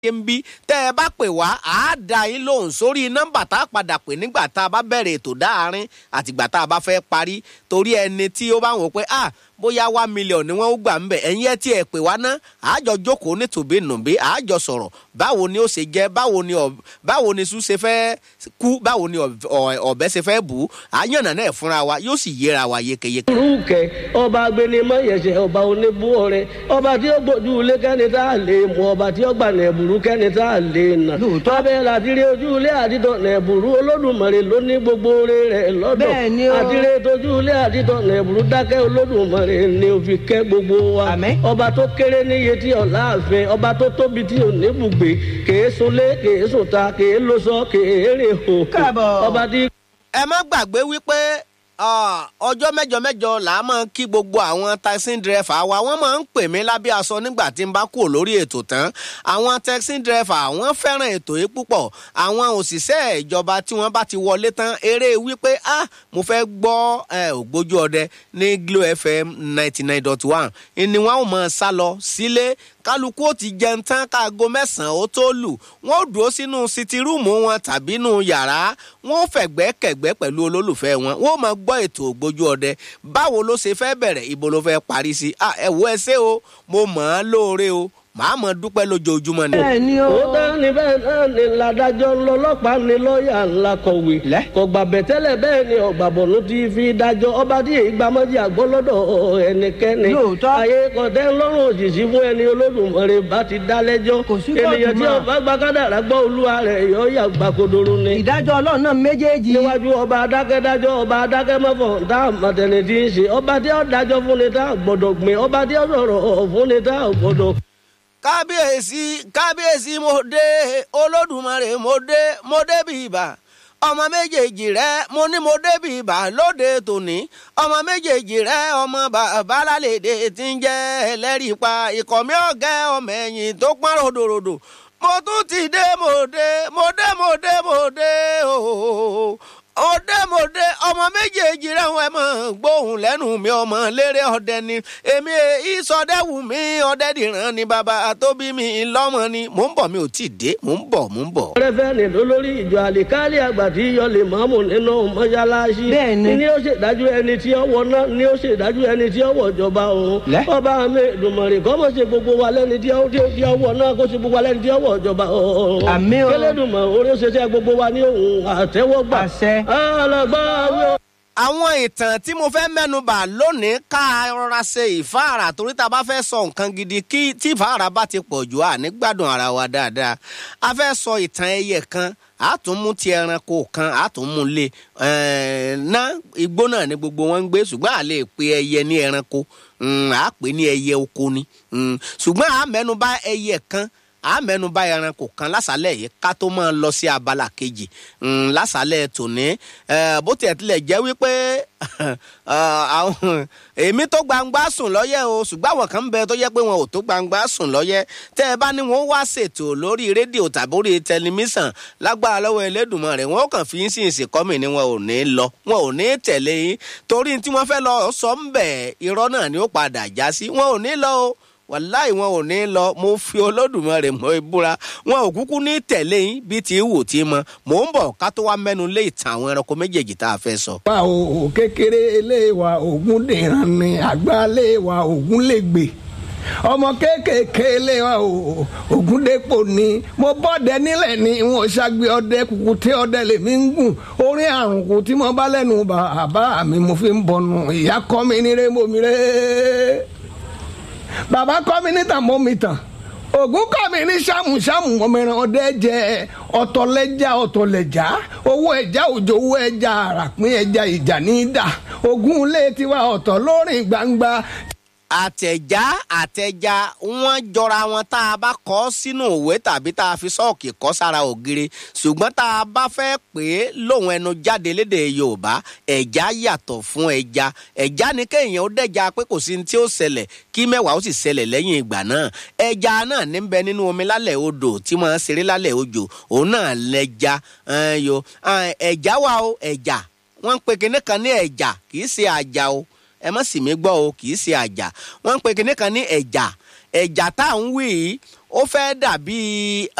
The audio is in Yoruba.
ń bí tẹ́ ẹ bá pè wá á dá yín lóhùn sórí nọ́mbà tá a padà pè nígbà tá a bá bẹ̀rẹ̀ ètò dáàrin àtìgbà tá a bá fẹ́ parí torí ẹni tí ó bá wò pé ah bóyá wá mílíọ̀nù ni wọ́n ó gbà ń bẹ̀ ẹ̀yin ẹ tí ẹ pè wá ná àájọ jókòó nítòbí nùbí àájọ sọ̀rọ̀ báwo ni ó ṣe jẹ́ báwo ni báwo ni sùn ṣe fẹ́ kú báwo ni ọ̀bẹ ṣe fẹ́ bù ú àyànnà náà fúnra wa yóò sì yéra wa yékéyéké. rúkẹ ọba agbẹnimọ yẹsẹ ọba oníbú ọrẹ ọba tí ó gbójú ilé kẹni tá a lè mú ọba tí ó gbà nẹ̀bùrú kẹni tá a lè nà. Lóòótọ́. abẹ́ làdírí ojú ilé àdìtọ̀ nẹ̀bùrú olódùmarè ló ní gbogbo oore rẹ̀ lọ́dọ̀. Bẹ́ẹ̀ ni o. àdírí tójú ilé àdìtọ̀ nẹ̀bùrú dákẹ́ olódùmarè ni ó fi kẹ́ gbogbo wa. Àmín. ọba tó kéré níye tí ọ̀la àfin ọba tó tóbi tí ò ní bùgbé kèé sunlé kèé sùta kèé lóṣọ kèé rè hò. Káàbọ̀. ọba tí ẹ má gbàgbé wípé ah, ọjọ́ mẹ́jọ mẹ́jọ là á máa kí gbogbo àwọn taxi driver wa wọ́n máa ń pè mí lábẹ́ aṣọ nígbà tí n bá kúrò lórí ètò tán àwọn taxi driver wọ́n fẹ́ràn ètò yìí púpọ̀ àwọn òṣìṣẹ́ ìjọba tí wọ́n bá ti wọlé tán eré wípé ah mo fẹ́ gbọ́ eh, ògbójú ọdẹ ní Glo FM ninety nine dot one ni wọ́n ò máa sá lọ sílé kálukú ó ti jẹun tán káago mẹ́sàn-án ó tó lù wọ́n ó dúró sínú sitirúùmù wọn tàbí nù yàrá wọ́n ó fẹ̀gbẹ́ kẹ̀gbẹ́ pẹ̀lú olólùfẹ́ wọn wọ́n ó máa gbọ́ ètò ògbójú ọdẹ báwo ló ṣe fẹ́ bẹ̀rẹ̀ ibo ló fẹ́ parí sí Ah, ẹ wo ẹ ṣé o mo mọ̀ ọ́n lóore o màá mọ̀ dúpẹ́ lójoojúmọ́ ni. bẹ́ẹ̀ ni o. òótọ́ ni bẹ́ẹ̀ náà ni ládàjọ́ ńlọlọ́pàá ni lọ́ọ̀yà ńlá kọ̀wé. Lẹ́. kọ̀gbà bẹ̀tẹ́lẹ̀ bẹ́ẹ̀ ni ọ̀gbàbọ̀nù ti fi dájọ́ ọba tí èyí gbàmọ́jì àgbọ́ lọ́dọ̀ ẹnikẹ́ni. Lóòótọ́. ayé kọ̀tẹ́ ńlọ́rùn òjìṣí fún ẹni olódùmarè bá ti dá lẹ́jọ́. Kò sí kóòtù ènìyàn tí mọ́. ọba gbàgádàrà gbọ́ olúwa rẹ̀ yọ yà gbàkodoro ni. ìdájọ́ ọlọ́run náà méjèèjì. níwájú ọba adákẹ́dájọ́ ọba adákẹ́mọ́fọ̀ tá a mọ̀tẹ́ni tí ń ṣe ọba tí ó dájọ́ fún ni tá a gbọ́dọ̀ gbìn ọba tí ó sọ̀rọ̀ fún ni tá a gbọ́dọ̀ kábíyèsí kábíyèsí mo dé olódùmarè mo dé mo dé bí ibà ọmọ méjèèjì rẹ mo ní mo dé bí ibà lóde tòní ọmọ méjèèjì rẹ ọmọ bàbá lálẹ́dẹ̀ tí ń jẹ́ ẹlẹ́rìí pa ikọ̀ mi ọ̀gẹ́ ọmọ ẹ̀yìn tó pọ́n ròdòròdò mo tún ti dé mo dé mo dé mo dé mo dé ooo ọdẹ mọdẹ ọmọ méjèèjì rẹ wọn mọ gbóhùn lẹ́nu mi ọmọ lérè ọdẹ ni èmi ìsọdẹwù mi ọdẹ dìran ni bàbá tó bí mi lọ́mọ ni mò ń bọ̀ mi ò tí ì dé mò ń bọ̀ mò ń bọ̀. rẹ́fẹ́ni lólórí ìjọ àlìkálì àgbà tí yọ lè mọ́mù nínú mọ́ṣáláṣí. Bẹ́ẹ̀ni. ni ó ṣèdájú ẹni tí ó wọ náà ni ó ṣèdájú ẹni tí ó wọ ìjọba òun. Lẹ́. ọba mi dùmọ̀rì kọ́ mọ̀ ṣe gbogbo wa lẹ́ni tí ó tí ó tí ó wọ náà kó ṣe gbogbo wa lẹ́ni tí ó wọ ìjọba òun. Àmín o. kélédùmọ̀ orí ó ṣe ṣe gbogbo wa ní òun àtẹ́wọ́gbà. Àṣẹ. ọlọgbọ́n àwọn àwọn ìtàn tí mo fẹ́ mẹ́nubà lónìí ká rọra ṣe ìfáàrà torí tá a bá fẹ́ sọ nǹkan gidi kí tí ìfáàrà bá ti pọ̀ jù à ní gbádùn ara wa dáadáa a fẹ́ sọ ìtàn ẹyẹ kan a tún mú ti ẹranko kan a tún mú lé ẹ̀ẹ́n, ná igbó náà ni gbogbo wọn ń gbé ṣùgbọ́n a lè pe ẹyẹ ní ẹranko mm, a pè ní ẹyẹ oko ni Mm, ṣùgbọ́n a mẹ́nubà ẹyẹ kan a mẹ́nubà ẹranko kan lásàlẹ̀ yìí ká tó máa lọ sí abala kejì Mm, lásàlẹ̀ tòní ẹ, bó tiẹ̀ tilẹ̀ jẹ́ wípé àwọn èmi tó gbangba sùn lọ́yẹ̀ o ṣùgbọ́n àwọn kan ń bẹ tó yẹ pé wọn ò tó gbangba sùn lọ́yẹ̀ tẹ́ ẹ bá ní wọn wá ṣètò lórí rédíò tàbí orí tẹlifíṣàn lágbára lọ́wọ́ Ẹlẹ́dùmarè wọn ó kàn fi ń sìn ìsìnkọ́mì ni wọn ò ní lọ wọn ò ní tẹ̀lé yín torí tí wọ́n fẹ́ lọ sọ ń bẹ̀ irọ́ náà ni ó padà já sí wọn ò ní lọ o wàláì wọn ò ní lọ mo fi olódùmarè mọ ìbúra wọn ò kúkú ní tẹ̀lé yín bí ti wù tí mọ mò ń bọ̀ ká tó wá mẹ́nu lé ìtàn àwọn ẹranko méjèèjì tá a fẹ́ sọ. wa o kékeré ilé wa ògún dìran ni àgbà ilé wa ògún lè gbè ọmọ kéékèèké ilé wa o ògún dépò ni mo bọ́dẹ nílẹ̀ ni wọn ṣàgbé ọdẹ kùkù tí ọdẹ lèmi ń gùn orí àrùn kù tí mo bá lẹ́nu bàbá mi mo fi ń bọnu ìyá kọ́ mi ní rémò mi ré bàbá kọ́ mi ní tàn mọ́ mi tàn ògún kọ́ mi ní sàmùsàmù ọmọọ̀ràn ọdẹ jẹ ọ̀tọ̀lẹ́jà ọ̀tọ̀lẹ́jà owó ẹja òjò owó ẹja àràpín ẹja ìjà ní í dà ògún ilé tiwa ọ̀tọ̀ lórin gbangba àtẹ̀já àtẹ̀já wọ́n jọra wọn tá a bá kọ́ sínú òwe tàbí tá a fi sọ́ọ̀kì kọ́ sára ògiri ṣùgbọ́n tá a bá fẹ́ pè é lóhùn ẹnu jáde lédè yorùbá ẹ̀já yàtọ̀ fún ẹja ẹ̀já ni kéèyàn ó dẹ̀já pé kò sí ní tí ó ṣẹlẹ̀ kí mẹ́wàá ó sì ṣẹlẹ̀ lẹ́yìn ìgbà náà ẹja náà ní bẹ nínú omi lálẹ́ odò tí wọ́n ṣeré lálẹ́ òjò òun náà lẹ́ja ẹn, yo ẹn, ẹja wà o ẹja wọ́n ń pe kinní kan ní ẹja kì í ṣe àjà o ẹ má sì mí gbọ́ o kì í ṣe àjà wọ́n ń pe kinní kan ní ẹ̀jà ẹ̀jà tá à ń wí yìí ó fẹ́ dàbí